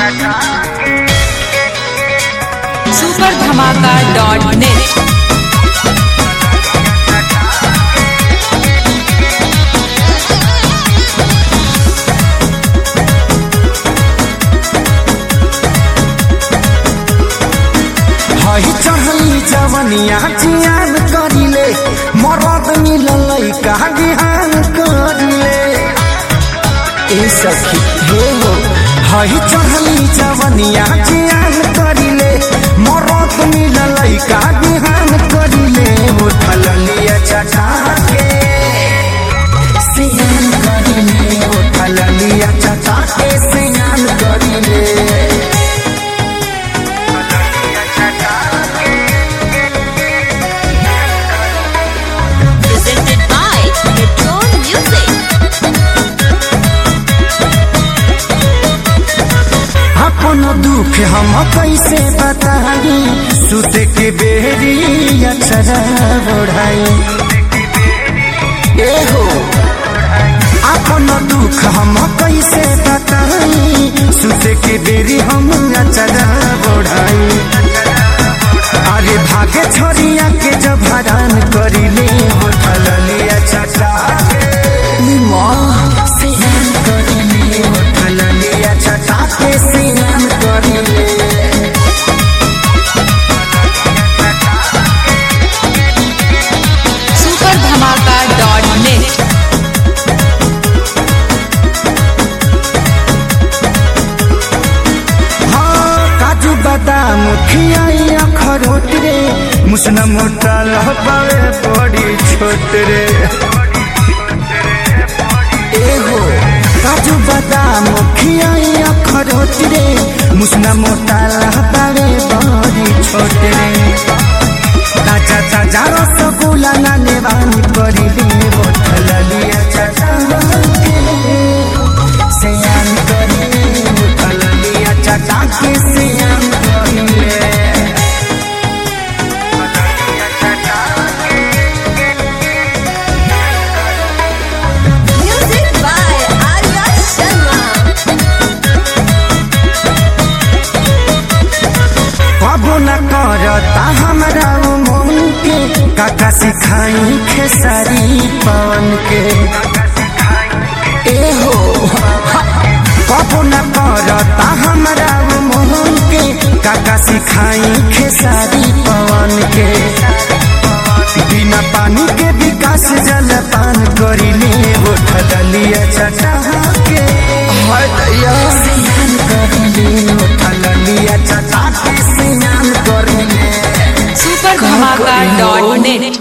Super धमाका dot net हई चहली जवनिया जियान करिले मरद मिललै का बिहान करिले ए सखी हे हो हई चहली जवनिया जियान करिले मरद मिललै का बिहान करिले उठल लिया चटा के सियान करिले उठल लिया चटा के सियान करिले presented by Metro Music. अपन दुख हम कैसे बताई सुते के बेरी अक्षरा बढ़ाई ए हो अपन दुख हम कैसे बताई सुते के बेरी हम अक्षरा बढ़ाई अरे भागे छोरिया के जब हरान करिले होठल लिया चटा सियान करिले होठल लिया चटा के सियान करिले सुपर धमाका डॉट नेट हाँ काजू बादाम खियाई अखरोट रे मुसना मोटा लहबावे बड़ी छोट रे एहो काजू बादाम खियाई अखरोट रे मुसना मोटा लहबावे बड़ी छोट रे ताजा ताजा रसगुल्ला ना नेवानी करिले बोतल लिया चटा सियान करिले बोतल लिया चटा के सियान करिले Music by Arya Sharma. कबो न करता हमरा उ मन के काका सिखाई खेसारी पान के ए हो कबो न करता हमरा उ मन के काका सिखाई खेसारी पान के बिना पानी के विकास जल पान करिले उठल लिया चटा के स्नान करिले उठल लिया चटा के स्नान करिले सुपर धमाका डॉट नेट